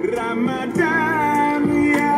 Ramadan ya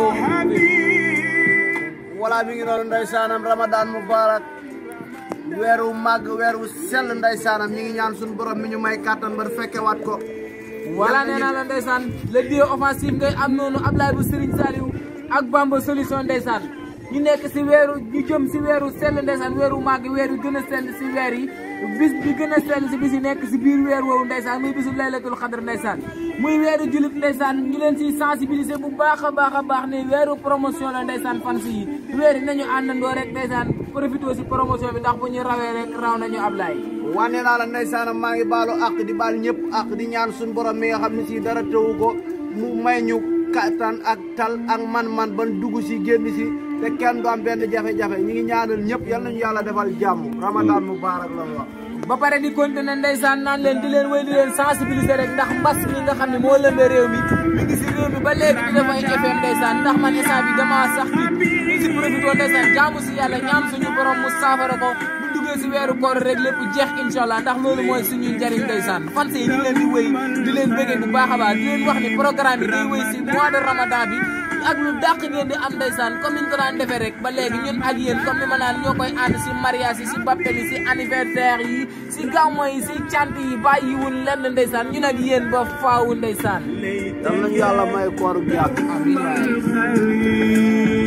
habib wala mi ngi noonu ndeysaanam ramadan mubarak weeru màgg weeru sell ndeysaanam ñi ngi ñaan suñu borom mi ñu may kàttan ba fekke waat ko voilà nee naa la ndeysaan le duo offensif ngay am noonu Ablaye bu Serigne Saliou ak Bamba solution ndeysaan ñu nekk si weeru ñu jëm si weeru sell ndeysaan weeru màgg weeru gën a sell si weer yi bis bi gën a sell si bis yi nekk si biir weer woowu ndeysaan muy bisu laylatul xadr ndeysaan muy weeru julit ndeysaan ñu leen si sensibiliser bu baax a baax a baax ne weeru promotion la ndeysaan fan si yi weer yi nañu àndandoo rek ndeysaan profité si promotion bi ndax bu ñu rawee rek raw nañu Ablaye wane naa la ndeysaanam maa ngi baalu àq di baal ñëpp àq di ñaan suñu borom mi nga xam ne si dara tëwu ko mu may ñu kattan ak tal ak man-man ban dugg si génn si te kenn du am benn jafe-jafe ñi ngi ñaanal ñëpp yal nañu yàlla defal jàmm ramadan mubarak la wax ba pare di continuer ndeysaan naan leen di leen wéy di leen sensibiliser rek ndax mbas mi nga xam ne moo lëmbee réew mi mi ngi si réew mi ba léegi di def ay effet ndeysaan ndax man instant bi dama sax bi ñu si profité ndeysaan jaamu si yàlla ñaan suñu borom mu saafara ko bu duggee si weeru koor rek lépp jeex incha allah ndax loolu mooy suñu njëriñ ndeysaan fan yi di leen di wéy di leen bëggee bu baax a baax di leen wax ni programme bi day wéy si mois de ramadan bi ak lu dàq ngeen di am ndeysaan comme niñ ko daan defee rek ba léegi ñun ak yéen comme ni ma naan ñoo koy ànd si mariage yi si baptême yi si anniversaire yi si gàmmo yi si cant yi bàyyiwul lenn ndeysaan ñun ak yéen ba faawu ndeysaan yal nañu yàlla may kooru jàmm amiin waay